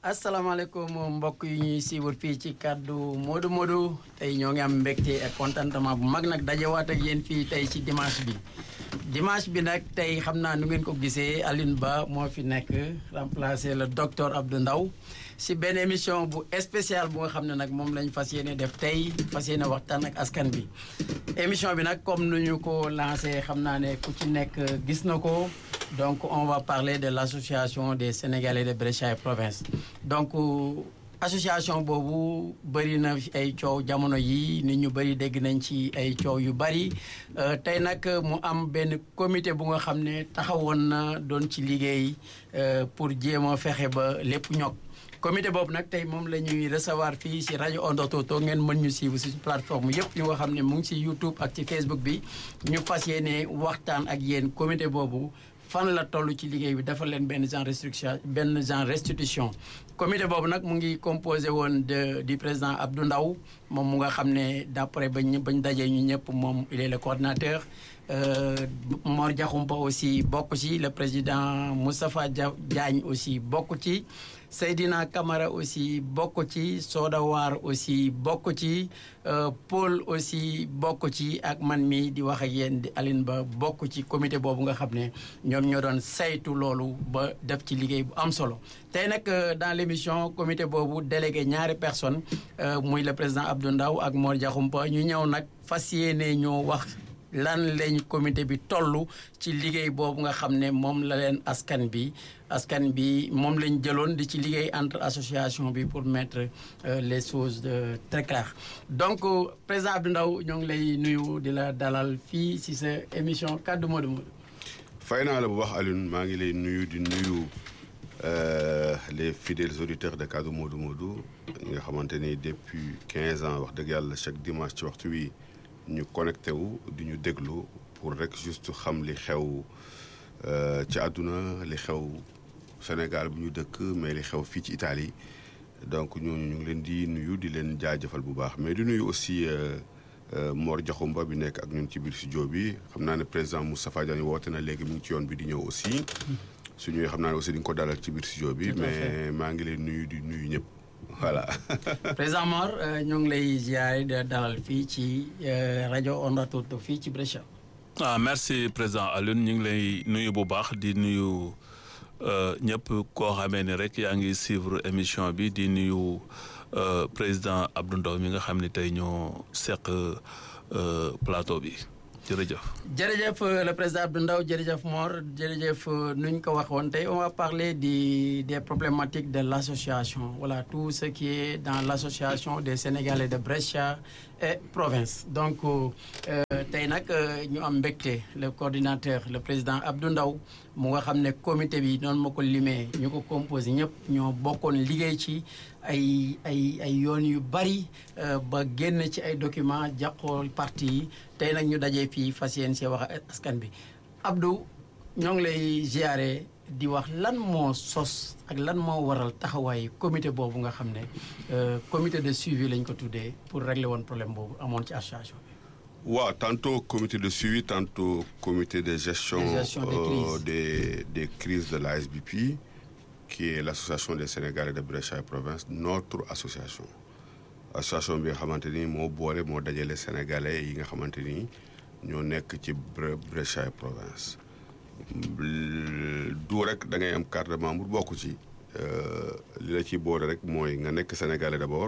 asalaamaaleykum mbokk yi ñuy siiwal fii ci kàddu Modou Modou tey ñoo ngi am mbégte ak contentement bu mag nag dajewaat ak yéen fii tey ci dimanche bi dimanche bi nag tey xam naa nu ngeen ko gisee Aline Ba moo fi nekk remplacer le docteur Abdou Ndaw si benn émission bu spéciale bu nga xam ne nag moom lañ fas yéene def tey fas yéene waxtaan ak askan bi émission bi nag comme nu ñu ko lancé xam naa ne ku ci nekk gis na ko donc on va parler de l'association des Sénégalais de Brescia et province donc association boobu bëri na ay coow jamono yi nit ñu bëri dégg nañ ci ay coow yu bëri tey nag mu am benn comité bu nga xam ne taxawoon na doon ci liggéey pour jéem a fexe ba lépp ñokk comité boobu nag tey moom la ñuy recevoir fii si rajo Onda Toto ngeen mën ñu suivre si plateforme yëpp yu nga xam ne mu ngi si YouTube ak ci Facebook bi ñu fas yéene waxtaan ak yéen comité boobu fan la toll ci liggéey bi dafa leen benn genre restriction benn genre restitution comité boobu nag mu ngi composé woon de du président Abdou Ndaw moom mu nga xam ne d'après bañ bañ dajee ñu ñëpp moom il est le coordinateur Mor Diakhoumpa aussi bokk ci le président Moustapha Diagne aussi bokk ci Seydina Camara aussi bokk ci Soda War aussi bokk ci Paul aussi bokk ci ak man mi di wax ak yéen di Aline Ba bokk ci comité boobu nga xam ne ñoom ñoo doon saytu loolu ba def ci liggéey bu am solo tey nag dans l'émission comité boobu délégué ñaari personnes muy le président Abdou Ndaw ak Mor Diakhoumpa ñu ñëw nag fas yéene ñoo wax lan lañ comité bi toll ci liggéey boobu nga xam ne moom la leen askan bi askan bi moom lañ jëloon di ci liggéey entre association bi pour mettre les choses très claires donc président Abdou Ndaw ñoo ngi lay nuyu di la dalal fii ci sa émission kaddu Modou Modou fay naa la bu wax Alioune maa ngi lay nuyu di nuyu les fidèles auditeurs de kaddu Modou Modou nga xamante ni depuis 15 ans wax dëgg yàlla chaque dimanche ci waxtu wi ñu connecté wu di ñu déglu pour rek juste xam li xew ci àdduna li xew Sénégal bu ñu dëkk mais li xew fii ci Italie donc ñooñu ñu ngi leen di nuyu di leen jaajëfal bu baax mais di nuyu aussi Mor Diakhoumpa bi nekk ak ñun ci biir studio bi xam naa ne président Moustapha Diagne woote na léegi mu ngi ci yoon bi di ñëw aussi su ñëwee xam naa ne aussi di nga ko dalal ci biir studio bi mais maa ngi leen nuyu di nuyu ñëpp voilà. président Mor ñoo ngi lay ziare de dalal fii ci rajo Onda Toto fii ci Brescia. ah merci président Alioune ñu ngi lay nuyu bu baax di nuyu ñëpp koo xamee ni rek yaa ngi suivre émission bi di nuyu président Abdou Ndaw mi nga xam ne tey ñoo seq plateau bi. jërëjëf jërëjëf le président Abdou Ndaw jërëjëf Mor jërëjëf nu ñu ko waxoon tey on va parler di des problématiques de l'association voilà tout ce qui est dans l'association des Sénégalais de Brescia et province donc tey nag ñu am mbégte le coordinateur le président Abdou Ndaw mu nga xam ne comité bi noonu ma ko limee ñu ko composé ñëpp ñoo bokkoon liggéey ci ay ay ay yoon yu bari ba génn ci ay documents jàqoo parti yi tey nag ñu dajee fii fas yéen see wax askan bi Abdou ñoo ngi lay ziare di wax lan moo sos ak lan moo waral taxawaay comité boobu nga xam ne comité de suivi lañ ko tuddee pour régler woon problème boobu amoon ci association bi. waaw tantôt comité de suivi tantôt comité de gestion, de gestion des, crises. Euh, des des crises de l'ASBP qui est l'association des Sénégalais de Brescia et province notre association association bi nga xamante ni moo boole moo dajale sénégalais yi nga xamante ni ñoo nekk ci Brescia et province du rek da ngay am carte de membre bokk ci li la ciy boole rek mooy nga nekk sénégalais d'abord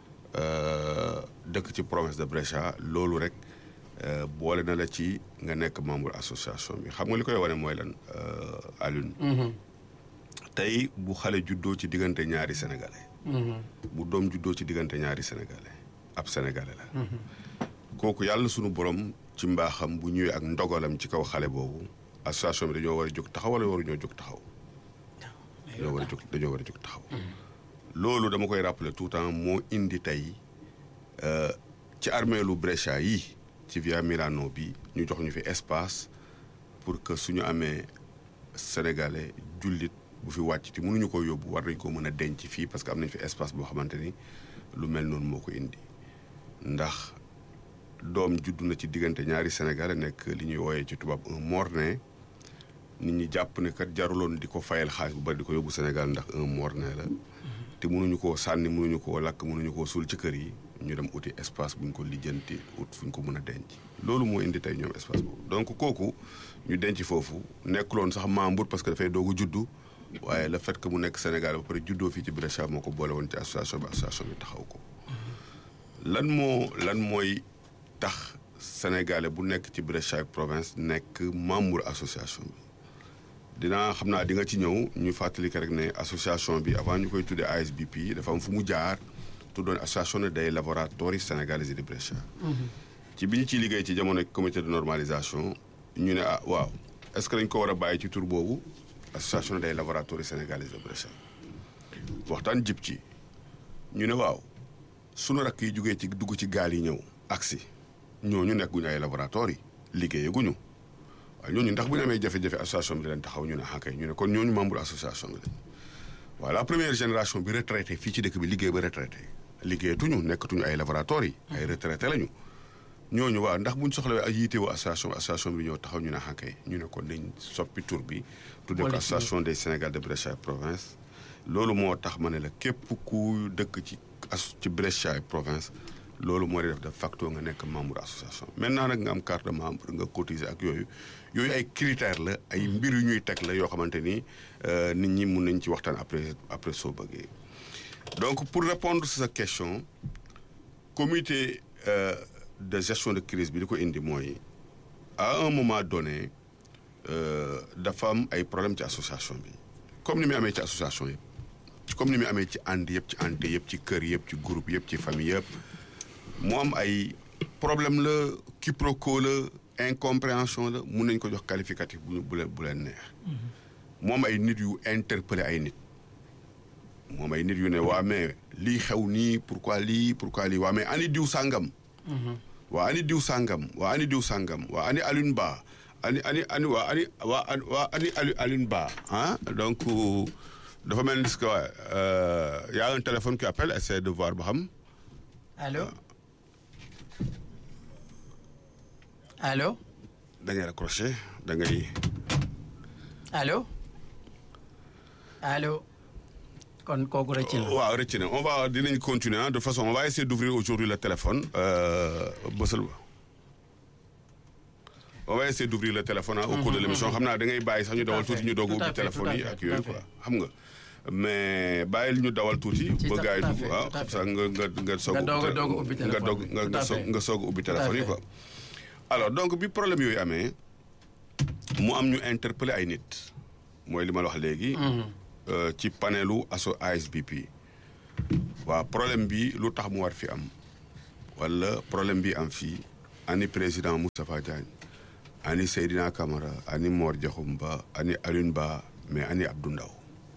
dëkk ci province de Brescia loolu rek boole na la ci nga nekk membre association bi xam nga li koy wane mooy lan Alioune tey bu xale juddoo ci diggante ñaari sénégalais bu doom juddoo ci diggante ñaari sénégalais ab sénégalais la kooku yàlla sunu borom ci mbaaxam bu ñëwee ak ndogalam ci kaw xale boobu association bi dañoo war a jóg taxaw wala waruñoo jóg taxaw dañoo war a jóg dañoo war a jóg taxaw loolu dama koy rappeler tout le temps moo indi tey ci armeelu Brescia yi ci via Milano bi ñu jox ñu fi espace pour que suñu amee sénégalais jullit bu fi wàcc te mënuñu ko yóbbu war nañ ko mën a denc fii parce que am nañ fi espace boo xamante ni lu mel noonu moo ko indi ndax doom juddu na ci diggante ñaari sénégalais nekk li ñuy wooyee ci tubaab un morne nit ñi jàpp ne kat jaruloon di ko fayal xaalis bu bari di ko yóbbu Sénégal ndax un morne la te mënuñu koo sànni mënuñu koo lakk mënuñu koo suul ci kër yi ñu dem uti espace bu ñu ko lijjanti ut fu ñu ko mën a denc loolu moo indi tey ñoom espace boobu donc kooku ñu denc foofu nekkuloon sax membre parce que dafay doog a juddu waaye le fait que mu nekk Sénégal ba pare juddoo fii ci Brescia moo ko boole woon ci association bi association bi taxaw ko lan moo lan mooy tax sénégalais bu nekk ci Brescia province nekk membre association bi dinaa xam naa di nga ci ñëw ñu fàttali rek ne association bi avant ñu koy tuddee ASBP dafa am fu mu jaar tuddoon association dei lavoratori sénégalais di Brescia ci bi ñu ciy liggéey ci jamono comité de normalisation ñu ne ah waaw est-ce que dañ ko war a bàyyi ci tur boobu association dei lavoratori sénégalais de Brescia waxtaan jib ci ñu ne waaw sunu rakk yi jógee ci dugg ci gaal yi ñëw agsi ñooñu nekkuñu ay laboratoire yi liggéeyaguñu waaye ñooñu ndax bu ñu amee jafe-jafe association bi di leen taxaw ñu ne xànkay ñu ne kon ñooñu membre association bi lañ waaw la première génération bi retraité fii ci dëkk bi liggéey ba retraité liggéeyatuñu nekkatuñu ay laboratoire yi ay retraité lañu ñooñu waaw ndax buñ soxlawee ay yiitewoo association association bi ñëw taxaw ñu ne xànkay ñu ne kon nañ soppi tur bi tuddee ko association des Sénégal de Brescia province loolu moo tax ma ne la képp ku dëkk ci as ci Brescia province loolu moo di def de facto nga nekk membre association maintenant nag nga am carte de membre nga cotiser ak yooyu yooyu ay critères la ay mbir yu ñuy teg la yoo xamante ni nit ñi mun nañ ci waxtaan après après soo bëggee donc pour répondre sur sa question comité de gestion de crise bi di ko indi mooy à un moment donné dafa am ay problème ci association bi comme ni muy amee ci association yëpp comme ni muy amee ci ànd yëpp ci ànd yëpp ci kër yëpp ci groupe yëpp ci famille yëpp mu am ay problème la quiproquo la incompréhension la mun nañ ko jox qualificatif bu bu leen bu leen neex mu am ay nit yu interpellé ay nit mu am ay nit yu ne waa mais lii xew nii pourquoi lii pourquoi lii waa mais ani diw sàngam waa ani diw sàngam waa ani diw sàngam waa ani Alioune Ba ani ani ani waa ani waa waa ani Alioune Ba ah donc dafa mel ni que y a un téléphone qui appelle essaie de voir ba xam allo allo da ngay raccroché da ngay allo allo kon kooku rëcc na waaw rëcc na on va dinañ continuer de façon on va essayer d'ouvrir aujourd'hui le téléphone bësal on va essayer d'ouvrir le téléphone au cours de l'émission xam naa da ngay bàyyi sax ñu dawal tuuti ñu doog ubbi téléphone yi ak yooyu quoi xam nga mais bàyyil ñu dawal tuuti ba gars yi dugg waaw xam sax nga nga nga soog nga doog nga nga soog nga soog ubbi téléphone yi quoi alors donc bi problème yooyu amee mu am ñu interpeller ay nit mooy li ma la wax léegi ci panelu asso ASBP waaw problème bi lu tax mu war fi am wala problème bi am fii ani président Moustapha Diagne ani Seydina Camara ani Mor Diakhoum Ba ani Alioune Ba mais ani Abdou Ndaw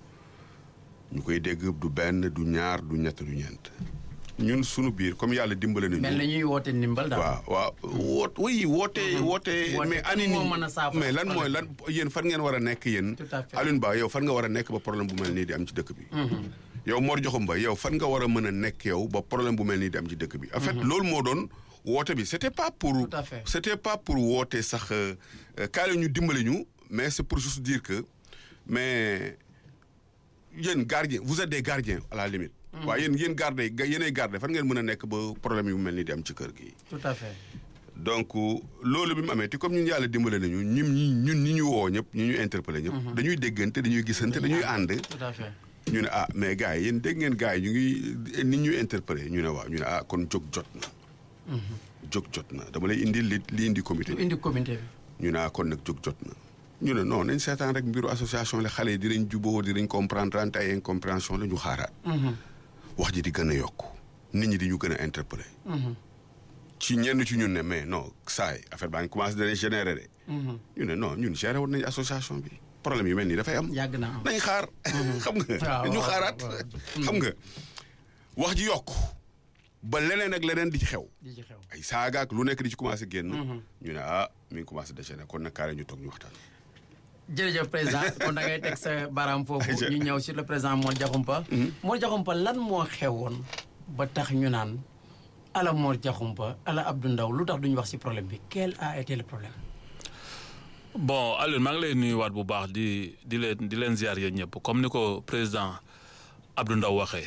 ñu koy dégg du benn du ñaar du ñett du ñeent ñun sunu biir comme yàlla dimbale nañu. mel na ñuy woote ndimbal daal. waaw waaw woot oui woote. woote mais ani ni mais lan mooy lan yéen fan ngeen war a nekk yéen. tout à fait Alioune Ba yow fan nga war a nekk ba problème bu mel nii di am ci dëkk bi. yow Mor Diakhoum Ba yow fan nga war a mën a nekk yow ba problème bu mel nii di am ci dëkk bi. en fait loolu moo doon woote bi c'était pas pour. Tout à fait. c'était pas pour woote sax kaale ñu dimbale ñu mais c'est pour juste dire que mais yéen gardien vous êtes des gardiens à la limite. waaye yéen yéen garde yéenay garde fan ngeen mën a nekk ba problème yu mel ni di am ci kër gi. tout à fait. donc loolu bi mu amee te comme ñun yàlla dimbale nañu ñun ñi ñun ñi ñu woo ñëpp ñi ñu interpellé ñëpp. dañuy déggante dañuy gisante dañuy ànd. tout à fait. ñu ne ah mais gars yi yéen dégg ngeen gars yi ñu ngi nit ñuy interpellé ñu ne waaw ñu ne ah kon jóg jot na. jóg jot na dama lay indi li li indi comité bi. indi comité bi. ñu ne ah kon nag jóg jot na. ñu ne non nañ seetaan rek mbiru association la xale yi dinañ juboo dinañ comprendre ante ay incompréhension la ñu xaaraat. wax ji di gën a yokk nit ñi di ñu gën a interpellé. ci ñenn ci ñun ne mais non saa yi affaire baa ngi commencé dana générer de. ñu ne non ñun géré woon nañu association bi problème yu mel nii dafay am. yàgg na am. nañ xaar. xam nga ñu xaaraat. xam nga wax ji yokk ba leneen ak leneen di ci xew. di ci xew. ay saaga ak lu nekk di ci commencé génn. ñu ne ah mi ngi commencé déchaîner kon nag kaare ñu toog ñu waxtaan. jërëjëf président kon da ngay teg sa baaraam foofu ñu ñëw sur le président Mor Diakhoumpa. Mor Diakhoumpa lan moo xewoon ba tax ñu naan ala Mor Diakhoumpa ala Abdou Ndaw lu tax duñu wax ci problème bi quel a été le problème. bon Alioune maa ngi lay nuyuwaat bu baax di di leen di leen ziar yéen ñëpp comme ni ko président Abdou Ndaw waxee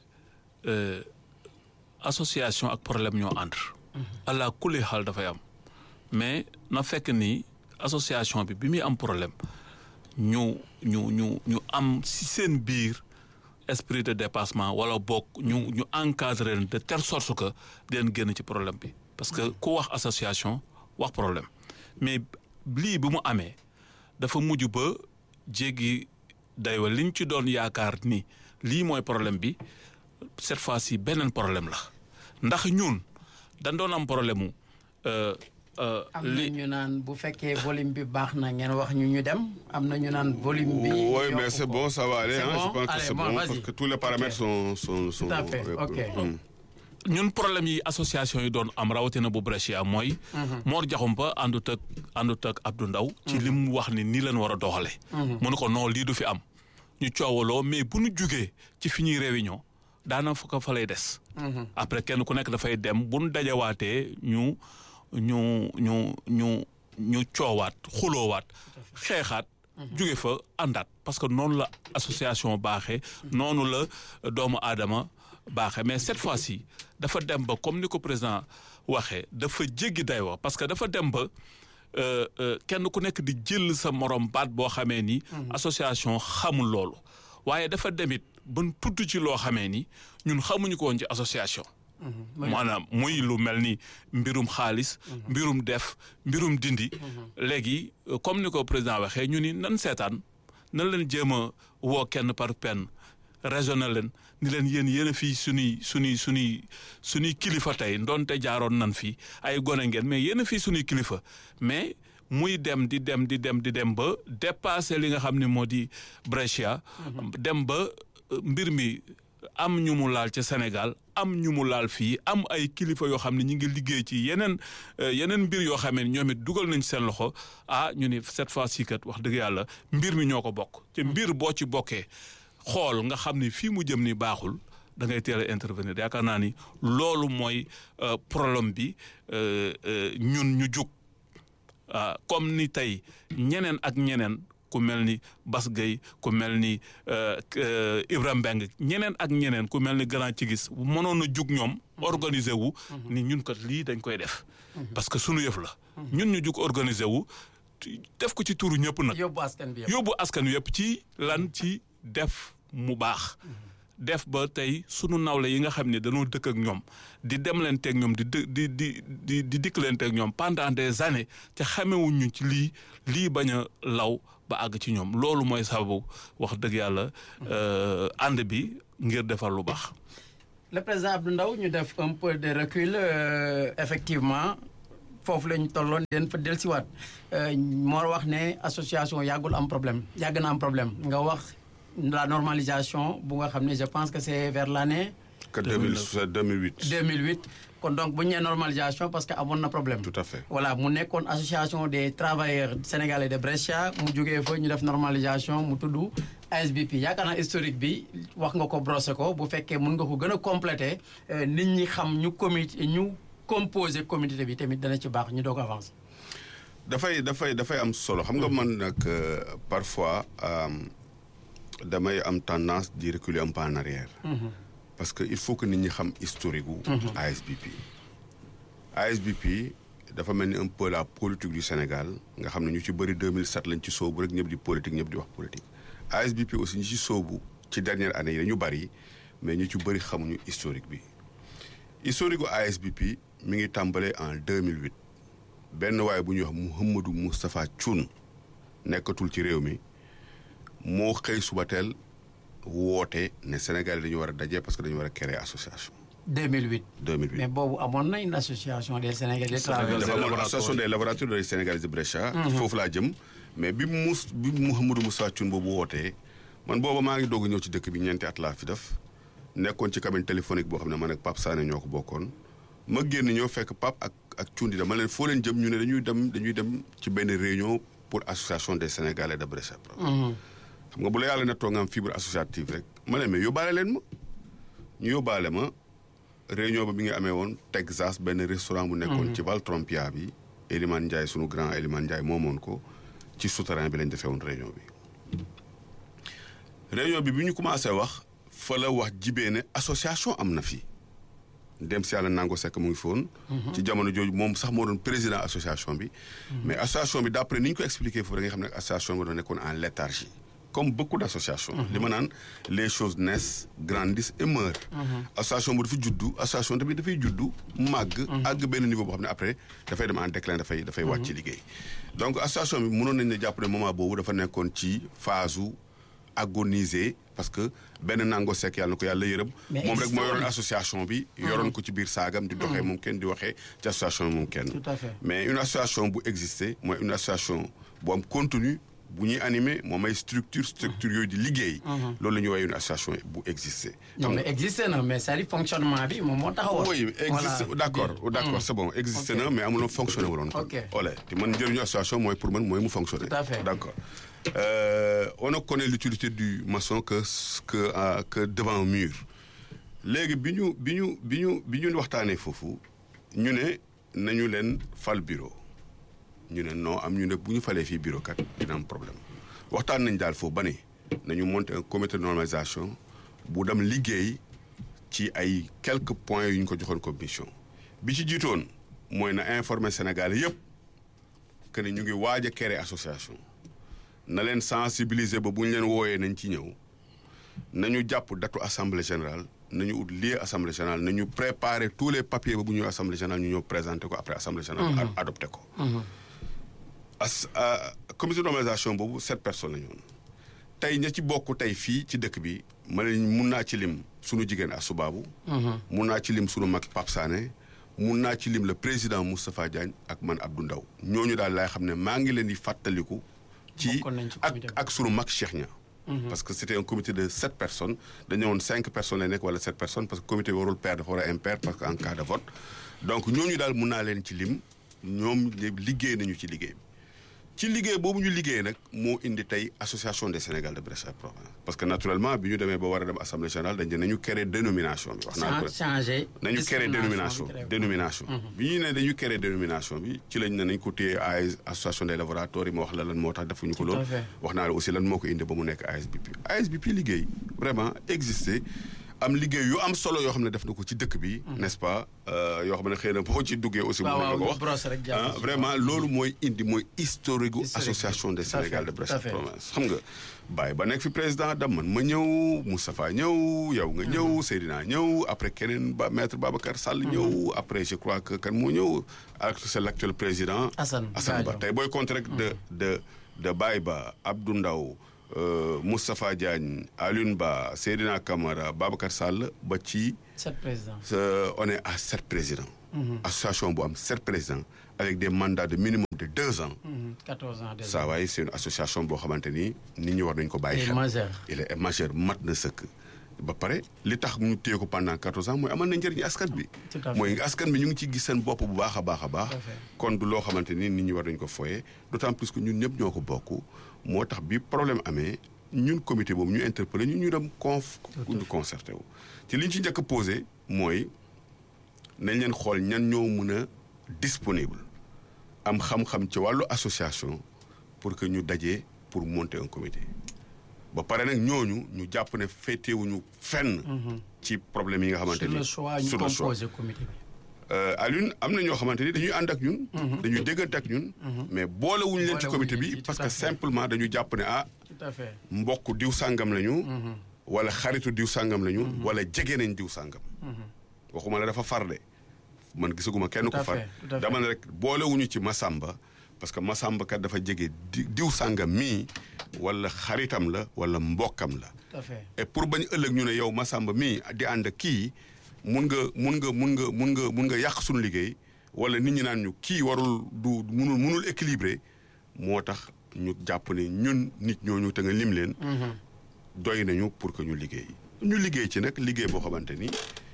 association ak problème ñoo ànd. allah kulli xaal dafay am mais na fekk ni association bi bi muy am problème ñu ñu ñu ñu am si seen biir esprit de dépassement wala bokk ñu ñu encadré leen de telle sorte que dinañ génn ci problème bi parce que ku wax association wax problème mais lii bi mu amee dafa mujj ba jéggi daywa liñ ci doon yaakaar ni lii mooy problème bi cette fois-ci beneen problème la ndax ñun dañ doon am problème mu. am na ñu naan bu fekkee volume bi baax na ngeen wax ñu ñu dem am na ñu naan volume bi. oui mais c'est bon ça va aller C'est hein, bon? je pense que Allez, c'est bon, bon vas-y. parce que tous les paramètres sont sont sont. Tout à fait, euh, ok. hum. ñun problème yi association yi doon am rawatina bu Brescia mooy. Mor Diakhoumpa àndut ak àndut ak Abdou Ndaw ci li mu wax ni nii leen war a doxale mu ne ko non lii du fi am. ñu coowaloo mais bu ñu jugee ci fi ñuy réunion daana fa ko fa lay des. après kenn ku nekk dafay dem bu ñu dajawaatee ñu ñu ñu ñu ñu coowaat xuloowaat xeexaat. jóge fa àndaat parce que noonu la association baaxee. noonu la doomu aadama baaxee mais cette fois-ci dafa dem ba comme ni ko président waxee dafa jéggi daywa parce que dafa dem ba euh, euh, kenn ku nekk di jël sa morom baat boo xamee ni. association xamul loolu. waaye dafa demit ban tudd ci loo xamee ni ñun xamuñu ko woon ci association. maanaam muy lu mel ni mbirum xaalis. mbirum def mbirum dindi. léegi euh, comme ni ko président waxee ñu ni nan seetaan nan leen jéem a woo kenn par penn raisonné leen ni leen yéen yéen a fii suñuy suñuy suñuy suñuy kilifa tey ndonte jaaroon nan fi ay gone ngeen mais yéen a fii suñuy kilifa mais muy dem di dem di dem di dem ba dépassé li nga xam ne moo di Brescia. dem ba euh, mbir mi am ñu mu laal ca Sénégal am ñu mu laal fii am ay kilifa yoo xam ne ñu ngi liggéey ci yeneen euh, yeneen mbir yoo xam ne ñoom it dugal nañ seen loxo ah ñu ni cette fois-ci kat wax dëgg yàlla mbir mi ñoo ko bokk. te mbir boo ci bokkee xool nga xam ni fii mu jëm ni baaxul da ngay teel a intervenir yaakaar naa ni loolu mooy euh, problème bi euh, euh, ñun ñu jug ah comme ni tey ñeneen ak ñeneen. ku mel ni Bas Gueye ku mel ni Ibrahima Mbeng ñeneen ak ñeneen ku mel ni Grand Cigis mënoon a jug ñoom organiser wu ni ñun kat lii dañ koy def parce que sunu yëf la ñun ñu jug organiser wu def ko ci turu ñëpp nag yóbbu askan bi yëpp. yóbbu askan wi yëpp ci lan ci def mu baax def ba tey sunu nawle yi nga xam ne dañoo dëkk ak ñoom di dem leen teeg ñoom di dë di di di di dikk leen teeg ñoom pendant des années te xamewuñ ñu ci lii lii bañ a law ba àgg ci ñoom loolu mooy sababu wax dëgg yàlla ànd bi ngir defar lu baax. le président Abdou Ndaw ñu def un peu de recul euh, effectivement foofu la ñu tolloon den fa dellusiwaat moo wax ne association yàggul am problème yàgg na am problème nga wax la normalisation bu nga xam ne je pense que c'est vers l'année que 2007 2008. 2008 kon donc bu ñu nee normalisation parce que amoon na problème. tout à fait. voilà mu nekkoon association des travailleurs sénégalais de Brescia mu jógee fa ñu def normalisation mu tudd ASBP yaakaar naa historique bi wax nga ko brossé ko bu fekkee mën nga ko gën a complété nit ñi xam ñu comité ñu composé comité bi tamit dana ci baax ñu doog avancer. dafay dafay dafay am solo xam nga man nag parfois damay am tendance di reculer un peu en arrière. parce que il faut que nit ñi xam historique gu. ASBP. ASBP dafa mel ni un peu la politique du Sénégal nga xam ne ñu ci bëri 2007 lañ ci soobu rek ñëpp di politique ñëpp di wax politique. ASBP aussi ñu ci soobu ci dernière année yi dañu bëri mais ñu ci bëri xamuñu historique bi historique gu ASBP mi ngi tàmbalee en 2008 benn waaye bu ñuy wax Mouhamadou Moustapha Thioune nekkatul ci réew mi moo xëy suba teel woote ne Sénégal dañu war a daje parce que dañu war a créer association. 2008. 2008 mais boobu amoon na une association des Sénégalais des travailleurs. dafa amoon association des laboratoires des Sénégalais de Brescia. foofu laa jëm mais bi mus bi Mouhamadou Moustapha Thioune boobu wootee man booba maa ngi doog ñëw ci dëkk bi ñeenti at laa fi def nekkoon ci cabine téléphonique boo xam ne man ak Pape Sané ñoo ko bokkoon ma génn ñëw fekk Pape ak ak Thioune di dama leen foo leen jëm ñu ne dañuy dem dañuy dem ci benn réunion pour association des Sénégalais de Brescia. xam nga bu la yàlla nettoo nga am fibre associative rek ma ne mais yóbbaale leen ma ñu yóbbaale ma réunion ba mi ngi amee woon Texas benn restaurant bu nekkoon ci Val Trompia bi Elimane Ndiaye sunu grand Elimane Ndiaye moomoon ko ci souterrain bi lañ defee woon réunion bi réunion bi bi ñu commencé wax fa la wax jibee ne association am na fi dem si yàlla nango sekk mu ngi foon ci jamono jooju moom sax moo doon président association bi mais association bi d'après ni ñu ko expliqué foofu da nga xam ne association bi doon nekkoon en léthargie comme beaucoup d'associations li ma naan les choses naissent grandissent et meurent association bu dafa juddu association tamit dafay juddu màgg àgg benn niveau boo xam ne après dafay dem en déclin dafay dafay wàcc ci liggéey donc association bi mënoon nañ ne jàpp ne moment boobu dafa nekkoon ci phase u agoniser parce que benn nango sekk yàlla na ko yàlla yërëm Mais moom rek existe moo yoroon woon. association bi yoroon ko ci biir saagam di doxee moom kenn di waxee ci association bi moom kenn Tout à fait. mais une association bu exister mooy une association bu am contenu bu ñuy animé moom ay structure structure yooyu di liggéey loolu la ñuy woowee une association bu exister non mais existé na mais c'est-à-dire fonctionnement bi moom moo taxawoon. oui existe Voilà. d'accord d'accord c'est bon existe Ok. na mais amuloo fonctionné wuloon kon Ok. ole te man njëriñu association mooy pour man mooy mu fonctionner Tout à fait. d'accord Euh, on ne connaît l'utilité du maçon que que euh, que devant un mur léegi bi ñu bi ñu bi ñu bi ñu waxtaanee foofu ñu ne nañu leen fal bureau ñu ne non am ñu ne bu ñu falee fii bureau kat dina am problème waxtaan nañ daal foofu ba ne nañu monter un comité de normalisation bu dem liggéey ci ay quelques points yu ñu ko joxoon comme mission bi ci jiitoon mooy na informer Sénégal yépp que ne ñu ngi waaj a créer association na leen sensibiliser ba bu ñu leen wooyee nañ ci ñëw nañu jàpp datu assemblée générale nañu ut lieu assemblée générale nañu préparer tous les papiers ba bu ñëw assemblée générale ñu ñëw présenter ko après assemblée générale a- adopté ko as ah, comité de normalisation boobu sept personnes la ñu woon tey ña ci bokk tey fii ci dëkk bi ma leen mun naa ci lim sunu jigéen Asubaabu mun naa ci lim sunu mag Pape Sané mun naa ci lim le président Moustapha Diagne ak man Abdou Ndaw ñooñu daal laay xam ne maa ngi leen di fàttaliku ci Bokkoon nañ ci ak comité bi. ak sunu mag Cheikh Nia parce que c'était un comité de sept personnes dañu woon cinq personnes lay nekk wala sept personnes parce que comité bi warul pair dafa war a impair parce que en cas de vote donc ñooñu daal mun naa leen ci lim ñoom liggéey nañu ci liggéey bi ci liggéey boobu ñu liggéey nag moo indi tey association des Sénégal de Brest et Provence parce que naturellement bi ñu demee ba war a dem assemblée générale dañ ne nañu créer dénomination bi wax naa ko changé. nañu créer dénomination discrimination bi dénomination bi ñu ne dañu créer dénomination bi ci lañ ne nañ ko téye AS association des laboratoires yi ma wax la lan moo tax defuñu ko Tout à loolu fait. wax naa la aussi lan moo ko indi ba mu nekk ASBP ASBP liggéey vraiment existé am liggéey yu am solo yoo xam ne def na ko ci dëkk bi n'est-ce pas euh, yoo xam ne xëy na boo ci duggee aussi mën waaw nañ la ko waaw wax brosse rek jàpp ah ci. vraiment loolu mooy indi mooy historique gu Historique bi. association des Tout à Sénégal fait, de tout Brest à et fait. Provence xam nga Baye ba nekk fi président dam man ma ñëw Moustapha ñëw yow nga ñëw Seydina ñëw après keneen ba maître Babacar Sall ñëw après je crois que kan moo ñëw ak c'est l'actuel président Assane Assane Ba Gadio. tey booy compter rek de de de Baye Ba Abdou Ndaw euh, Moustapha Diagne Alioune Ba Seydina Camara Babacar Sall ba ci sept présidents. euh, on est à sept présidents association bu am sept présidents avec des mandats de minimum de deux ans Mhm, 14 ans déjà. saa waay c'est une association boo xamante ni nit ñi war nañu ko bàyyi Il est xel majeur. il est majeur mat na sëkk ba pare li tax ñu téye ko pendant quatorze ans mooy amal na njëriñ askan bi Tout à fait. mooy askan bi ñu ngi ci gis seen bopp bu baax a baax a baax Tout à fait. kon du loo xamante ni nit ñi war nañu ko foye d'autant plus que ñun ñëpp ñoo ko bokk moo tax bi problème amee ñun comité boobu ñu interpellé ñu ñu dem conf ñu concerté wu ci li ñu ci njëkk a posé mooy nañ leen xool ñan ñoo mën a disponible am xam-xam ci wàllu association pour que ñu dajee pour monter un comité ba pare nag ñooñu ñu jàpp ne féetewuñu fenn ci problème yi nga xamante sur ni le choix ñu sur le choix. composé comité bi. Euh, Alioune am na ñoo xamante ni dañuy ànd ak ñun dañuy déggante ak ñun mais boolewuñu leen ci Boolewuñu comité leen bi ci, parce tout que à fait. simplement dañu jàpp ne ah tout à fait. mbokk diw sàngam lañu wala xaritu diw sàngam lañu wala jege nañ diw sàngam waxuma la dafa farde man gisaguma kenn Tout ko à far fait, tout à fait. dama ne rek boolewuñu ci Masamba parce que Masamba kat dafa jege di diw sàngam mii wala xaritam la wala mbokkam la tout à fait. et pour bañ ëllëg ñu ne yow Masamba mii di ànd ak kii mun nga mun nga mun nga mun nga mun nga yàq suñu liggéey wala nit ñi naan ñu kii warul du munul munul équilibré moo tax ñu jàpp ne ñun nit ñooñu te nga lim leen. doy nañu pour que ñu liggéey. ñu liggéey ci nag liggéey boo xamante ni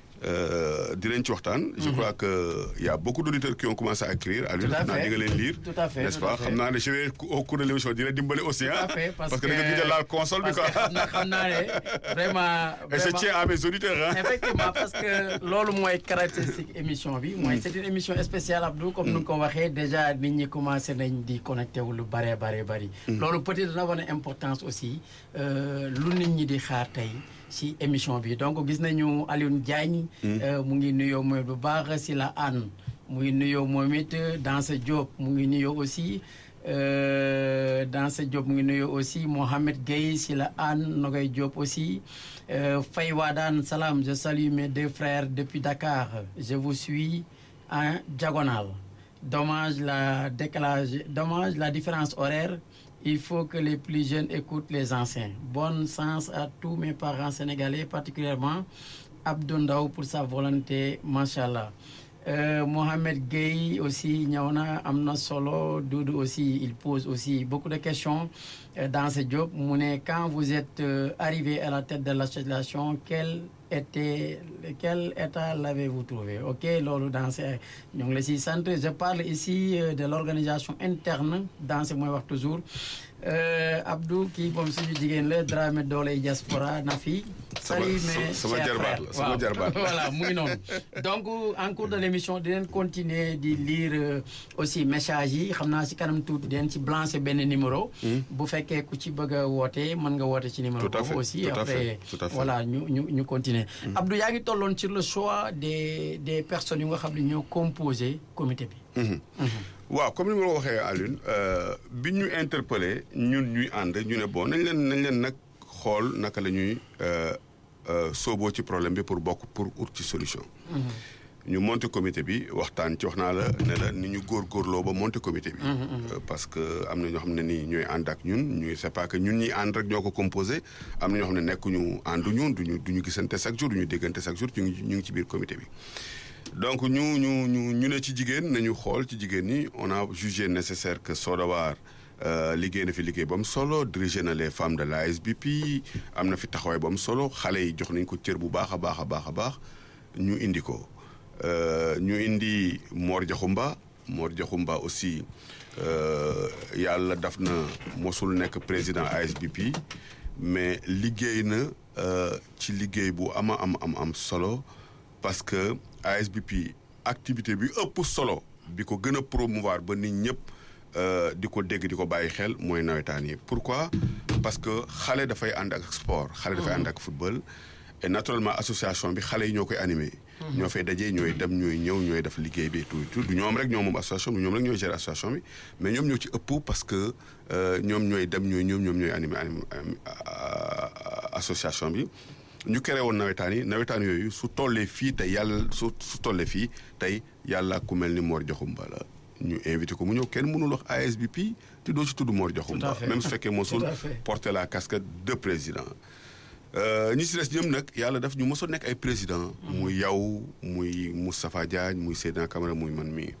euh, dinañ ci waxtaan. je crois que y a beaucoup d'auditeurs qui ont commencé à écrire. Aliou Tout à xam naa fait. di nga leen lire. Tout à fait, n'est-ce tout à pas fait. xam naa ne je vais au cours de l'émission dina dimbali aussi Tout ah. à fait, parce, que da nga gëj a laal console bi parce quoi. que xam na xam naa ne vraiment. et je vraiment- tiens à mes auditeurs ah. effectivement parce que loolu mooy caractéristique émission bi mooy c'est une émission spéciale Abdou comme nu nga ko waxee déjà nit ñi commencé nañ di connecté wu lu bare bare bari loolu peut-être dana wane importance aussi euh, lu nit ñi di xaar tey si émission bi donc gis nañu Alioune Diagne. mu ngi nuyoo mooy bu baax si la ànd mu ngi nuyoo moom it Dansa Diop mu ngi nuyoo aussi Dansa Diop mu ngi nuyoo aussi Mohamed Gueye si la ànd Nogay Diop aussi Faye Wadane Salam je salue mes deux frères depuis Dakar je vous suis en diagonale dommage la décalage dommage la différence horaire il faut que les plus jeunes écoutent les anciens bon sens à tous mes parents sénégalais particulièrement Abdou Ndaw pour sa volonté machallah Euh, Mohamed Gueye aussi ñëw na am na solo Doudou aussi il pose aussi beaucoup de questions euh, dans ce job mu ne quand vous êtes euh, arrivé à la tête de l'association quel était quel état l'avez-vous trouvé ok loolu dans ce ñu ngi la siy sant je parle ici de l'organisation interne dans ce mooy wax toujours Abdou kii moom suñu jigéen la Dramé doole diaspora na fi salut mes sama chers jarbaat frères. la sama Waaw. jarbaat la. voilà mu ngi noonu donc en cours de l'émission dinañ continuer di lire euh, aussi message yi xam naa si kanam tuuti dinañ ci blancer benn numéro bu fekkee ku ci bëgg a woote mën nga woote ci numéro Tout à boobu fait, aussi tout à après fait, tout à fait. voilà ñu ñu ñu continuer Abdou yaa ngi tolloon sur le choix des des personnes yu nga xam ne ñoo composé comité bi Mhm. waaw comme ni ma la waxee Alioune euh, bi ñu interpellé ñun ñuy ànd ñu ne bon nañ leen nañ leen nag xool naka la ñuy euh, euh, sooboo ci problème bi pour bokk pour ut ci solution. ñu monté comité bi waxtaan ci wax naa la ne la ni ñu góorgóorloo ba monté comité bi. Euh, parce que am na ñoo xam ne nii ñooy ànd ak ñun ñuy c'est pas que ñun ñi ànd rek ñoo ko composé am na ñoo xam ne nekkuñu ànduñu duñu du ñu gisante chaque jour du ñu déggante chaque jour ñu ngi ñu ngi ci biir comité bi. donc ñu ñu ñu ñu ne ci jigéen nañu xool ci jigéen ñi on a jugé nécessaire que Sodavar euh, liggéey na fi liggéey ba mu solo dirigé na les femmes de l'ASBP am na fi taxawaay ba mu solo xale yi jox nañ ko cër bu baax a baax a baax a baax ñu indi ko Euh, ñu indi Mor Diakhoumba Mor Diakhoumba aussi euh, yàlla daf na mosul nekk président ASBP mais liggéey na euh, ci liggéey bu ama am am am solo parce que ASBP activité bi ëpp solo bi ko gën a promouvoir ba nit ñëpp euh, di ko dégg di ko bàyyi xel mooy nawetaan yi pourquoi parce que xale dafay ànd ak sport xale dafay ànd ak football et naturellement association bi xale yi ñoo koy animé ñoo fay dajee ñooy dem ñooy ñëw ñooy def liggéey bi tout tout du ñoom rek ñoom moom association bi ñoom rek ñooy gérer association bi mais ñoom ñoo ci ëpp parce que euh, ñoom ñooy dem ñooy ñëw ñoom ñooy animé animé association bi ñu créé woon nawetaan yi nawetaan yooyu su tollee fii tey yàlla su su tollee fii tey yàlla ku mel ni Mor Diakhoumba la ñu invité ko mu ñëw kenn mënul wax ASBP te doo ci tudd Mor Diakhoumba fait. même su fekkee mosul Tout à fait. porter la casquette de président Euh, ñi si des ñoom nag yàlla daf ñu mosoon nekk ay président muy yow muy Moustapha Diagne muy Seydina Camara muy man mii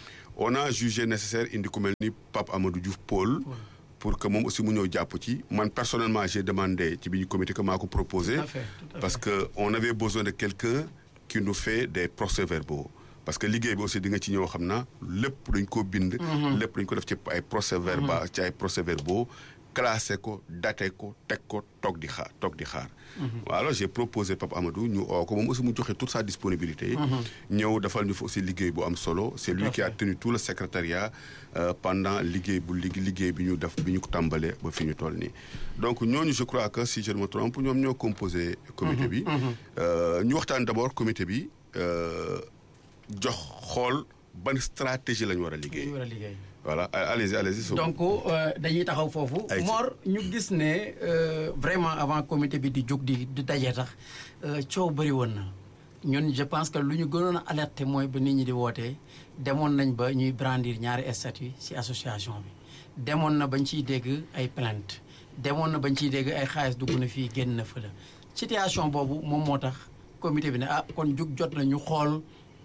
on a jugé nécessaire indi ku mel ni Pape Amadou Diouf Paul pour que moom aussi mu ñëw jàpp ci man personnellement j'ai demandé ci bi ñu comité que maa ko proposé Tout à fait, tout à parce que on avait besoin de quelqu'un qui nous fait des procès-verbaux parce que liggéey bi aussi di nga ci ñëw xam na lépp dañ ko bind lépp dañ ko def ci ay procès-verbaux ci ay procès-verbaux classé ko daté ko teg ko toog di xaar toog di xaar waaw alors j'ai proposé Pape Amadou ñu oo ko moom aussi mu joxe toute sa disponibilité ñëw defal ñu fa aussi liggéey bu am solo c'est lui qui a tenu tout le secrétariat euh, pendant liggéey bu lig liggéey bi ñu def bi ñu ko tàmbalee ba fi ñu toll nii donc ñooñu je crois que si je ne me trompe ñoom ñoo composé comité bi Euh, ñu waxtaan d'abord comité bi euh, jox xool ban stratégie la ñu war a liggéey ñu war a liggéey voilà allez-y allez-y so donc euh, dañuy taxaw foofu Ay ci. Mor ñu gis ne euh, vraiment avant comité bi di jóg di di daje tax euh, coow bëri woon na ñun je pense que lu ñu gënoon a alerter mooy ba nit ñi di wootee demoon nañ ba ñuy brandir ñaari statut ci association bi demoon na bañ ciy dégg ay plainte demoon na bañ ciy dégg ay xaalis dugg na fii génn na fële situation boobu moom moo tax comité bi ne ah kon jug jot na ñu xool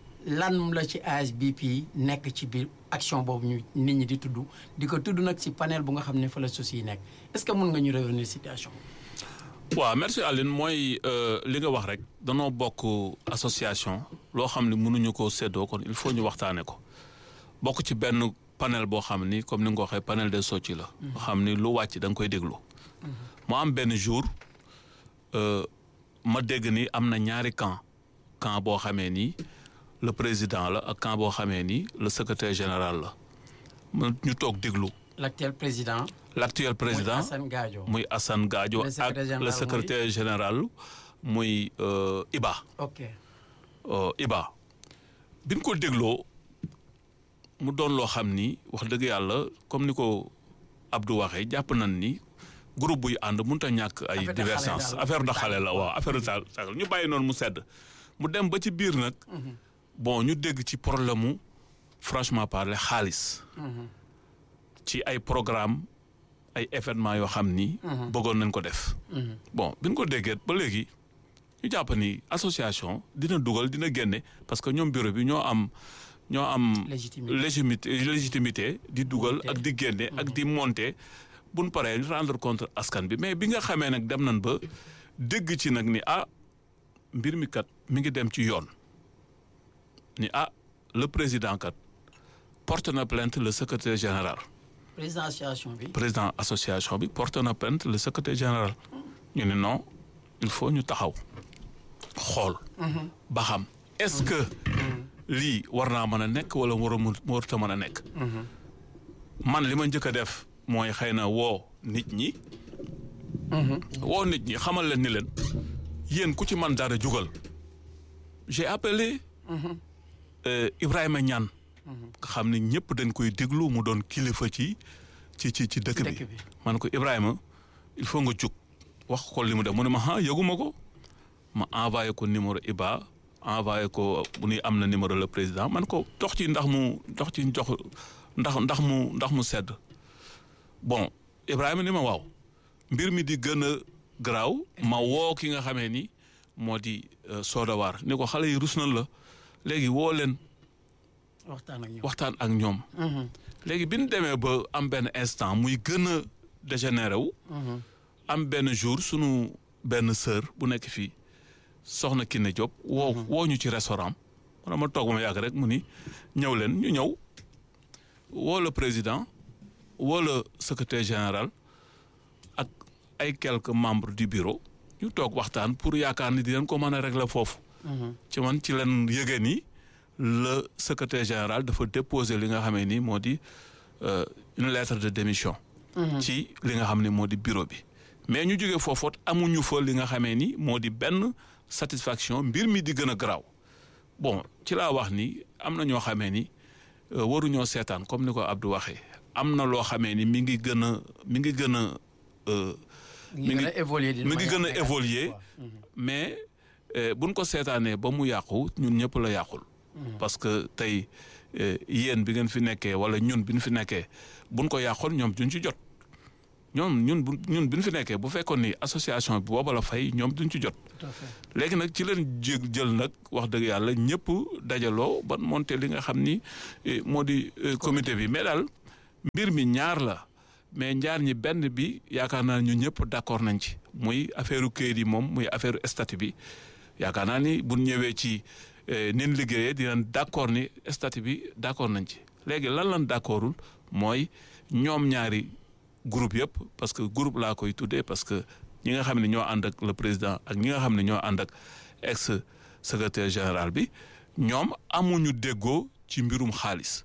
lan la ci ASBP nekk ci biir action boobu ñu nit ñi di tudd di ko tudd nag ci panel bu nga xam ne fa la souci yi nekk est-ce que mën nga ñu revenir situation waaw merci Aline mooy euh, li nga wax rek danoo bokk association loo xam ne mënuñu ko séddoo kon il faut ñu waxtaane ko bokk ci benn panel boo xam ni comme ni nga ko waxee panel des soci la nga xam ni lu wàcc da nga koy déglu mu am benn jour euh, ma dégg ni am na ñaari camp camp boo xamee ni le président la ak camp boo xamee ni le secrétaire général la ma ñu toog déglu l'actuel président. l'actuel président muy Assane Gadio. muy Assane Gadio Le ak secrétaire général le muy- secrétaire général muy euh, Iba ok euh, Iba bi ñu ko dégloo mu doon loo xam ni wax dëgg yàlla comme ni ko Abdou waxee jàpp nañ ni groupe buy ànd mënut a ñàkk ay Affaire de divergence xale daal. affaire de xale la waaw affaire de xale ñu bàyyi noonu mu sedd mu dem ba ci biir nag bon ñu dégg ci problème mu franchement parler xaalis ci ay programme ay événements yoo xam ni bëggoon nañ ko def bon bi ñu ko déggee ba léegi ñu jàpp ni association dina dugal dina génne parce que ñoom bureau bi ñoo am ñoo am Légitimité. légitimité légitimité di dugal ak di génne ak di monter buñ paree ñu rendre compte askan bi mais bi nga xamee nag dem nañ ba dégg ci nag ni ah mbir mi kat mi ngi dem ci yoon ni ah le président kat porte na plainte le secrétaire général président association bi. président association bi porte na plainte le secrétaire général ñu ne non il faut ñu taxaw xool ba xam est-ce que lii war naa mën a nekk wala war a mu warut a mën a nekk man li ma njëkk a def mooy xëy na woo nit ñi woo nit ñi xamal leen ni leen yéen ku ci man dara jugal j'ai appelé euh, Ibrahima Niane nga xam ne ñëpp dañ koy déglu mu doon kilifa ci ci ci ci dëkk bi dëkk bi. man ko Ibrahima il faut nga jug wax ko li mu def mu ne ma ah yëguma ko ma envoyé ko numéro Iba envoyé ko bu nuy am na numéro le président man ko dox ci ndax mu dox ci jox ndax ndax mu ndax mu sedd bon Ibrahima ni ma waaw mbir mi di gën a garaaw ma woo ki nga xamee ni moo di euh, Sodawaar ni ko xale yi rus nañ la léegi woo leen waxtaan ak ñoom. waxtaan ak ñoom léegi bi ñu demee ba am benn instant muy gën a dégénéré wu am benn jour sunu benn sœur bu nekk fii soxna Kiné Diop woo woo ñu ci restaurant man ma toog ba ma yàgg rek mu ni ñëw leen ñu ñëw woo le président woo le secrétaire général ak ay quelques membres du bureau ñu toog waxtaan pour yaakaar ni di leen ko mën a régler foofu ci man ci leen yëgee ni le secrétaire général dafa déposer li nga xamee ni moo di euh, une lettre de démission ci li nga xam ne moo di bureau bi mais ñu jógee foofoot amuñu fa li nga xamee ni moo di benn satisfaction mbir mi di gën a garaaw bon ci laa wax ni am na ñoo xamee ni euh, waruñoo seetaan comme ni ko Abdou waxee am na loo xamee ni mi ngi gën a mi ngi gën a euh, mi ngi gën a évoluer d'une mi ngi manière gën a négative, évoluer quoi. mais euh, buñ ko seetaanee ba mu yàqu ñun ñëpp la yàqul parce que tey euh, yéen bi ngeen fi nekkee wala ñun bi ñu fi nekkee buñ ko yàqoon ñoom duñ ci jot ñoom ñun bu ñun bi ñu fi nekkee bu fekkoon ni association bi booba la fay ñoom duñ ci jot Tout à fait. léegi nag ci leen jël jël nag wax dëgg yàlla ñëpp dajaloo ban monté li nga xam ni eh, moo di eh, comité bi mais daal mbir mi ñaar la mais ñaar ñi benn bi yaakaar naa ñu ñëpp d'accord nañ ci muy affaire u këyit yi moom muy affaire statut bi yaakaar naa ni bu ñëwee ci eh, nin liggéeyee dinañ d'accord ni statut bi d'accord nañ ci léegi lan lan d'accordul mooy ñoom ñaari groupe yëpp parce que groupe laa koy tuddee parce que ñi nga xam ne ñoo ànd ak le président ak ñi nga xam ne ñoo ànd ak ex secrétaire général bi ñoom amuñu déggoo ci mbirum xaalis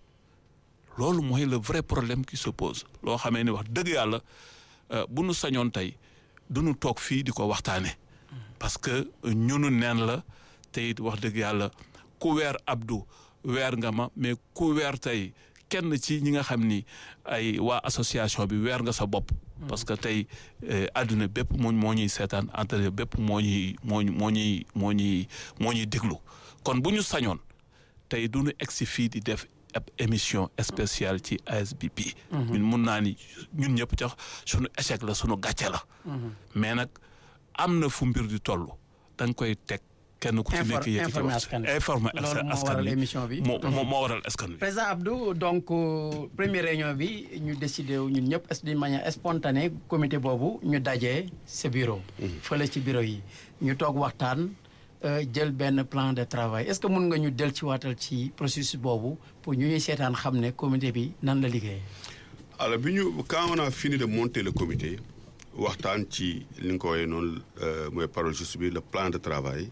loolu mooy le vrai problème qui se pose loo xamee ni wax dëgg yàlla euh, bu nu sañoon tey du nu toog fii di ko waxtaane parce que ñunu neen la te it wax dëgg yàlla ku weer Abdou weer nga ma mais ku weer tey kenn ci ñi nga xam ni ay waa association bi weer nga sa bopp. parce que tey eh, àdduna bépp moo moo ñuy seetaan entre bépp moo ñuy moo ñu- moo ñuy moo ñuy moo ñuy déglu kon bu ñu sañoon tey du ñu egsi fii di def ab émission spéciale ci ASBP. ñun mun naa ni ñun ñëpp tax sunu échec la sunu gàcce la. mais nag am na fu mbir di toll da nga koy teg kenn ku ci Infor- nekk yëkkati informer wax askan wi. informer loolu moo askan waral wi émission bi. moo moo moo waral askan wi. président Abdou donc euh, première réunion bi ñu décidé wu ñun ñëpp d'une manière spontanée comité boobu ñu dajee sa bureau. fële ci bureau yi ñu toog waxtaan euh, jël benn plan de travail est-ce que mun nga ñu del ci waatal ci processus boobu pour ñu ñuy seetaan xam ne comité bi nan la liggéeyee. alors bi ñu quand on a fini de monter le comité waxtaan ci li nga ko waxee noonu euh, mooy parole juste bi le plan de travail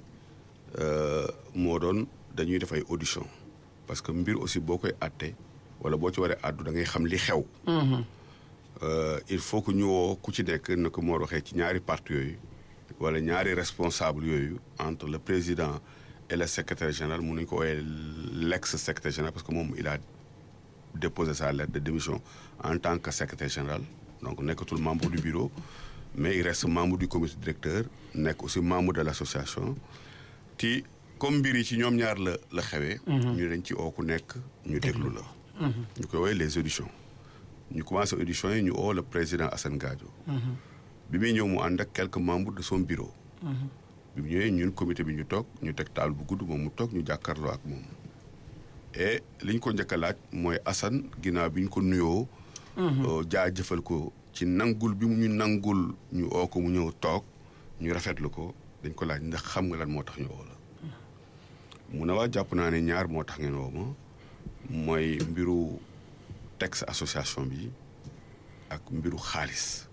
euh, moo doon dañuy def ay audition parce que mbir aussi boo koy àtte wala boo ci waree àddu da ngay xam li xew euh, il faut que ñu woo ku ci nekk na ko moo waxee ci ñaari parti yooyu wala ñaari responsable yooyu entre le président et le secrétaire général mun nañu ko woowee l'ex secrétaire général parce que moom il a déposé sa lettre de démission en tant que secrétaire général donc nekkatul membre du bureau mais il reste membre du comité directeur nekk aussi membre de l'association ti comme mbir yi ci ñoom ñaar la la xewee ñu dañ ci oo ku nekk ñu déglu la ñu koy woowee les auditions ñu commencé auditions yi ñu oo le président Assane Gadio bi muy ñëw mu ànd ak quelques membres de son bureau bi mu ñëwee ñun comité bi ñu toog ñu teg taal bu gudd moom mu toog ñu jàkkaarloo ak moom et li ñu ko njëkk a laaj mooy Assane ginnaaw bi ñu ko nuyoo jaajëfal ko ci nangul bi mu ñu nangul ñu oo ko mu ñëw toog ñu rafetlu ko dañ ko laaj ndax xam nga lan moo tax ñu oo la mu ne waa jàpp naa ne ñaar moo tax ngeen woo ma mooy mbiru texte association bi ak mbiru xaalis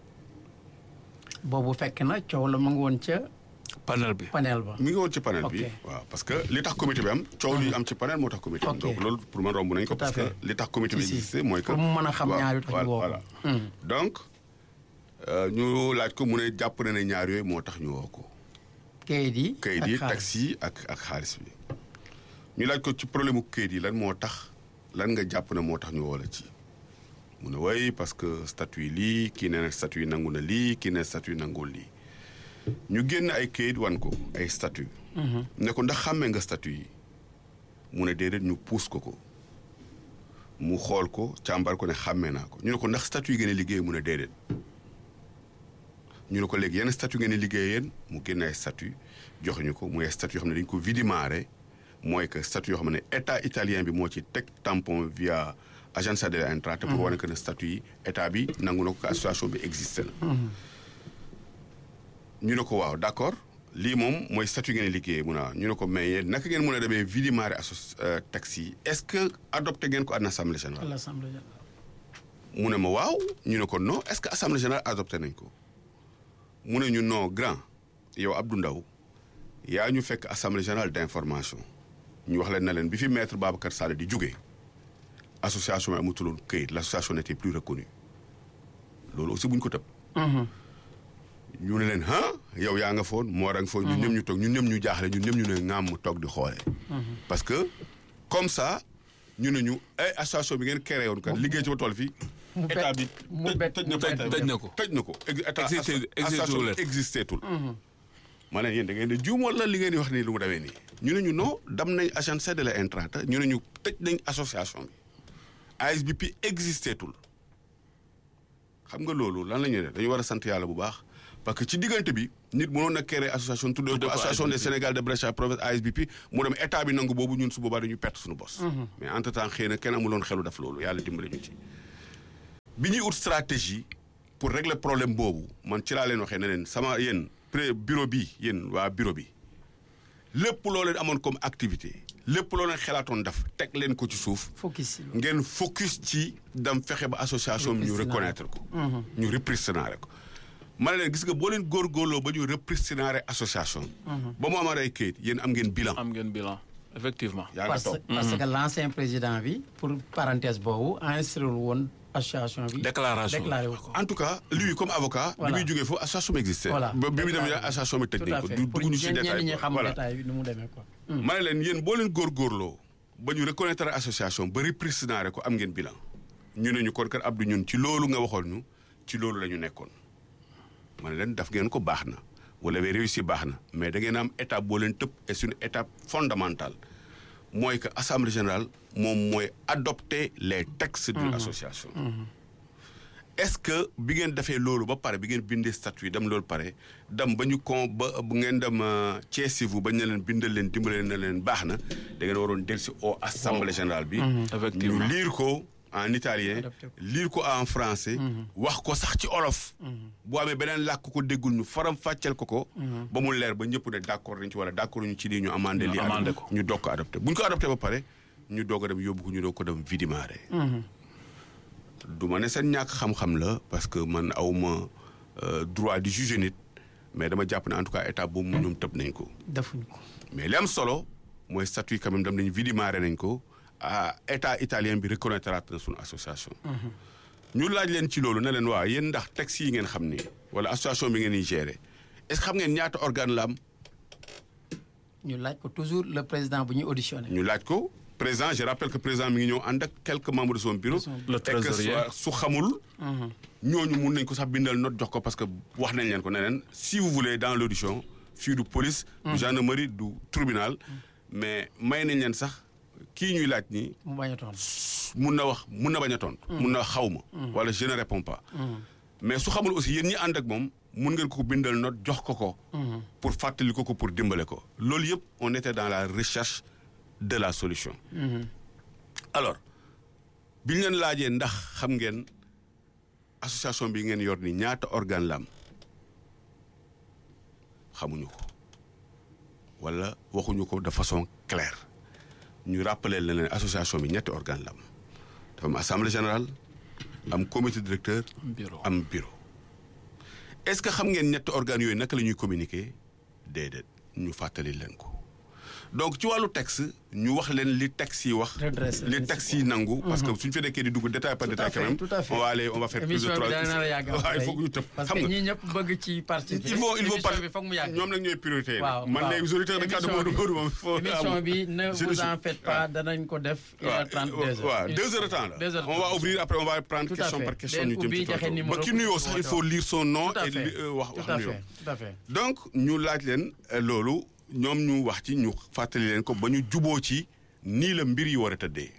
boobu fekk na coow la mu ngi woon ca panel bi panel ba. mi ngi woon ci panel bi Ok. waaw parce que li tax comité bi am coow li am ci panel moo tax comité bi Ok. donc loolu pour man romb nañ ko Tout à parce que fait. li tax comité bi Si, si. existé mooy que Pour mu mën a xam waaw, ñaar yu tax ñu woo ko. voilà donc euh, ñu laaj ko mu ne jàpp na ne ñaar yooyu moo tax ñu woo ko kayit yi. kayit ak yi xaalis. taxi yi ak ak xaalis bi ñu laaj ko ci problème mu kayit yi lan moo tax lan nga jàpp ne moo tax ñu woo la ci mu ne way parce que statut yi lii kii nee na statut yi nangu na lii kii ne statut yi nangul lii ñu génn ay kayit wan ko ay statut ne ko ndax xàmmee nga statut yi mu ne déedéet ñu puus ko ko mu xool ko càmbar ko ne xàmmee naa ko ñu ne ko ndax statut yi ngeen a liggéey mu ne déedéet ñu ne ko léegi yenn statut ngeen di liggéey yéen mu génne ay statut joxe ñu ko muy ay statut yoo xam ne dañu ko vidimare mooy que statut yoo xam ne état italien bi moo ci teg tampon via agence de l'Entrata pour wane que ne statut yi état bi nangu na ko que association bi existé na ñu ne ko waaw d'accord lii moom mooy statut ngeen di liggéeyee mun a ñu ne ko mais yéen naka ngeen mën a demee vidimare associ taxes yi est-ce que adopté ngeen ko à l'Assemblée à générale l'Assemblée générale. mu ne ma waaw ñu ne ko non est-ce que assemblée générale adopté nañ ko mu ne ñu non grand yow Abdou Ndaw yaa ñu fekk assemblée générale d'information ñu wax leen na leen bi fi maître Babacar Sall di jógee association bi amutuloon këyit l'association n'était plus reconnue loolu aussi bu ñu ko tëb ñu ne leen ah yow yaa nga foon moo nga foon ñun ñëpp ñu toog ñun ñëpp ñu jaaxle ñun ñëpp ñu ne ŋaam mu toog di xoole parce que comme ça ñu ne ñu ay association bi ngeen créé woon kat liggéey ci ba tool fii mu bett- état bi mu bett- tëj na mu ko bett- tëj na ko tëj na ko ex- état Existé- asso- existé association tul bi leen. existé tul ma ne yéen da ngeen di juum wala li ngeen di wax nii lu mu demee nii ñu ne ñu non dam nañ agence de la Entrata ñu ne ñu tëj nañ association bi ASBP existé tul xam nga loolu lan la ñuy def dañu war a sant yàlla bu baax parce que ci diggante bi nit mënoon na créer association tuddee Tuddee ko ko association des ASBP. Sénégal de Brescia province ASBP mu dem état bi nangu boobu ñun su boobaa dañu perte suñu bos mais entre temps xëy na kenn amuloon xelu def loolu yàlla dimbali ñu ci bi ñuy ut stratégie pour régler problème boobu man ci laa leen waxee ne leen sama yéen pré bureau bi yéen waa bureau bi lépp loo leen amoon comme activité lépp loo leen xelaatoon def teg leen ko ci suuf focus si loolu. ngeen focus ci dam fexe ba association bi ñu Repristinare. reconnaître ko ñu repristinare ko ma ne leen gis nga boo leen góorgóorloo ba ñu repristinare association ba mu amaat ay kayit yéen am ngeen bilan am ngeen bilan effectivement yaa nga parce, toog parce que l'ancien président bi pour parenthèse boobu enregistré woon association bi. Déclaration. déclaré wu ko. en tout cas lui comme avocat Voilà. bi muy jógee foofu association bi existé voilà ba bi muy dem déclaré. association bi tëj Tout nañ à ko fait. du pour dugguñu ci ñenn détail ñi quoi. xam voilà détail bi nu mu demee quoi. ma ne leen yéen boo leen góorgóorloo ba ñu reconnaître association ba repristinare ko am ngeen bilan ñu ne ñu kon kat Abdou ñun ci loolu nga waxoon ñu ci loolu la ñu nekkoon ma ne leen daf ngeen ko baax na wala ba réussi baax na mais da ngeen am étape boo leen tëb et c'est une étape fondamentale mooy que assemblée générale moom mooy adopter les textes d'une association est-ce que bi ngeen defee loolu ba pare bi ngeen bindee statut yi dem loolu pare dem ba ñu kon ba bu ngeen dem ceesivu ba ñu ne leen bindal leen dimbale leen ne leen baax na da ngeen waroon dellusi au assemblée générale bi. Effectivement. ñu lire ko en italien. Adopté ko. lire ko en français. wax ko sax ci olof. boo amee beneen làkk ko déggul ñu faram fàcceel ko ko. ba mu leer ba ñëpp ne d'accord nañ ci wala d'accord ñu ci lii ñu amandé Ñu lii. amandé adopté ko. ñu doog ko adopté bu ñu ko adopté ba pare ñu doog a dem yóbbu ko ñu doog ko dem vidimare. du ma ne seen ñàkk xam-xam la parce que man awma euh, droit di juger nit mais dama jàpp ne en tout cas état boobu ñoom tëb nañ ko defuñ ko. mais li am solo mooy statut quand même dem nañ vidimare nañ ko ah état italien bi reconnaître na suñu association ñu laaj leen ci loolu ne leen waa yéen ndax texte yi ngeen xam ni wala association bi ngeen di gérer est-ce que xam ngeen ñaata organe la am ñu laaj ko toujours le président bu ñuy auditionné. ñu laaj ko président je rappelle que président mi ngi ñëw ànd ak quelques membres de son bureau. Le et que trésorier. soit- su xamul. ñooñu mun nañ ko sax bindal note jox ko parce que wax nañ leen ko ne leen si vous voulez dans l'audition fii du police. du gendarmerie du tribunal. mais may nañ leen sax kii ñuy laaj nii mu bañ a tontu. mun na wax mun na bañ a tontu. mun na wax xaw ma. wala je ne réponds pas. mais su xamul aussi yéen ñi ànd ak moom mun ngeen ko bindal note jox ko ko. pour fàttali ko ko pour dimbale ko. loolu yëpp on était dans la recherche de la solution. alors bi ñu leen laajee ndax xam ngeen association bi ngeen yor ni ñaata organe la am xamuñu ko wala waxuñu ko de façon claire ñu rappeler leen ne association bi ñetti organe la am dafa am assemblée générale am comité directeur bureau am bureau est-ce que xam ngeen ñetti organes yooyu naka la ñuy communiquer déedéet ñu fàttali leen ko donc ci wàllu texte ñu wax leen li texte yi wax Redresser li les texte yi nangu parce que suñu fi nekkee di dugg détail par Tout détail à quand fait, même tout à fait. on va aller on va faire plus de émission trois bi dana nar a yàgg waaw il faut que ñu tëb parce xam que nga ñii ñëpp bëgg ci participer. il faut il faut émission bi foog mu yàgg. ñoom nag ñooy priorité yi waaw man les auditeurs de Kaddu Émission Modou bi- Modou moom il faut émission bi ne Je vous le en suis. faites pas danañ ko def. une heure trente deux heures. waaw deux heures de temps Deux la heures on va ouvrir après on va prendre Tout à question fait. par question Den ñu jëm ubbi ci joxe tontu numéro ba ki pour nuyoo ñu sax il woote faut lire son nom tout à et fait li- euh, wax tout wax à nuyoo fait tout à fait. donc ñu laaj leen euh, loolu ñoom ñu wax ci ñu fàttali leen ko ba ñu juboo ci nii la mbir yi war a tëddee.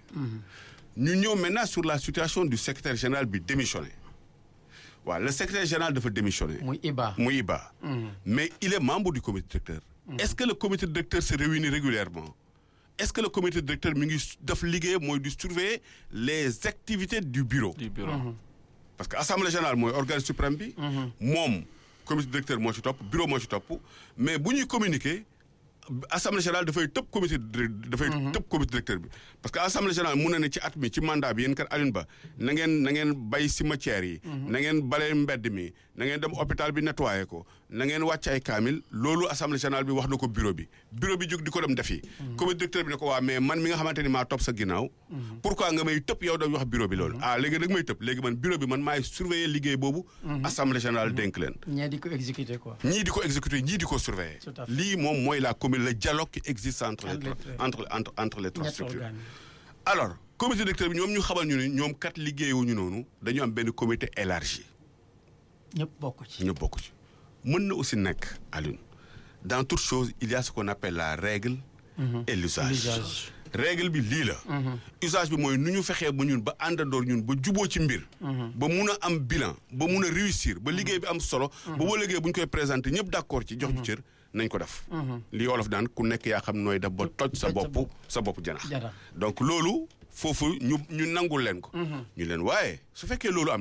ñu ñëw maintenant sur la situation du secrétaire général bi démissionné waaw le secrétaire général dafa démissionné. muy Iba. muy Iba. mais il est membre du comité directeur. est-ce que le comité directeur se réunit régulièrement est-ce que le comité directeur mi ngi def liggéey mooy di surveiller les activités du bureau. du bureau parce que assemblée générale mooy organe suprême bi. moom comité directeur moo ci topp bureau moo ci topp mais bu ñuy communiquer assemblée générale dafay tëb comité dir- dafay tëb comité directeur bi parce que assemblée générale mun na ne ci at mi ci mandat bi yéen kat Alioune Ba na ngeen na ngeen bay cimetière yi. na ngeen bale mbedd mi na ngeen dem hôpital bi nettoyer ko na ngeen wàcc ay kaamil loolu assemblée générale bi wax na ko bureau bi bureau bi jóg di ko dem defi. comité directeur bi ne ko waa mais man mi nga xamante ni maa topp sa ginnaaw. pourquoi nga may tëb yow da wax bureau bi loolu. ah léegi nag may tëb léegi man bureau bi man maay surveiller liggéey boobu. assemblée générale dénk leen. ñee di ko exécuter quoi. ñii di ko exécuter ñii di ko surveiller. Tout à fait. lii moom mooy la commune le dialogue qui existe entre les Entre les trois trois. entre entre entre les trois ñett structures. organes yi. alors comité directeur bi ñoom ñu xamal ñu ne ñoom kat liggéeyuñu noonu dañu am benn comité élargi ñëpp bokk ci. ñu bokk ci. mën na aussi nekk Alioune dans toute chose il y a ce qu'on appelle la règle. et l'usage L'usage. règle bi lii la. usage bi mooy nu ñu fexee ba ñun ba àndandoor ñun ba juboo ci mbir. ba mun a am bilan ba mun a réussir ba liggéey bi am solo. ba boo liggéey bu ñu koy présenté ñëpp d'accord ci jox ñu cër nañ ko def. li olof daan ku nekk yaa xam nooy def ba toj sa toj sa bopp bopp. sa bopp janax Janax. donc loolu foofu ñu ñu nangul leen ko. ñu leen waaye su fekkee loolu am